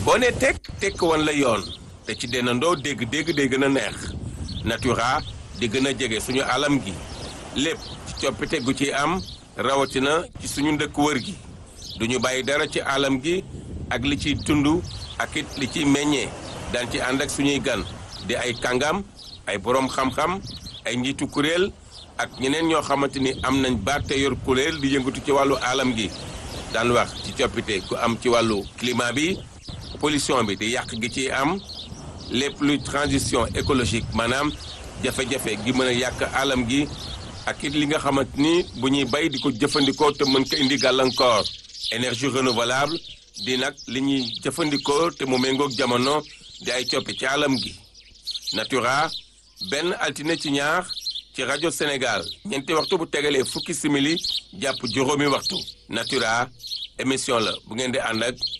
boo ne tekk tekk wan la yoon te ci dennandoo dégg-dégg day gën a neex natura di gën a jege suñu alam gi lépp ci coppite gu ci am rawatina ci suñu ndëkk wër gi duñu bàyyi dara ci alam gi ak li ciy tund ak it li ciy meññee daan ci ànd ak suñuy gan di ay kàngam ay boroom xam-xam ay njiitu kuréel ak ñeneen ñoo xamante ni am nañ baat te yor kuréel di yëngatu ci wàllu alam gi daan wax ci coppite ku am ci wàllu climat bi pollution bi di yàq gi ciy am lépp luy transition écologique maanaam jafe-jafe gi mën a yàq alam gi ak it li nga xamante ni bu ñuy bay di ko jëfandikoo te mën ko indi gàllankoor énergie renouvelable di nag li ñuy jëfandikoo te mu méngoog jamono di ay coppe ci alam gi natura benn altine ci ñaar ci rajo Sénégal ñeenti waxtu bu tegalee fukki simili jàpp juróomi waxtu natura émission la bu ngeen di ànd ak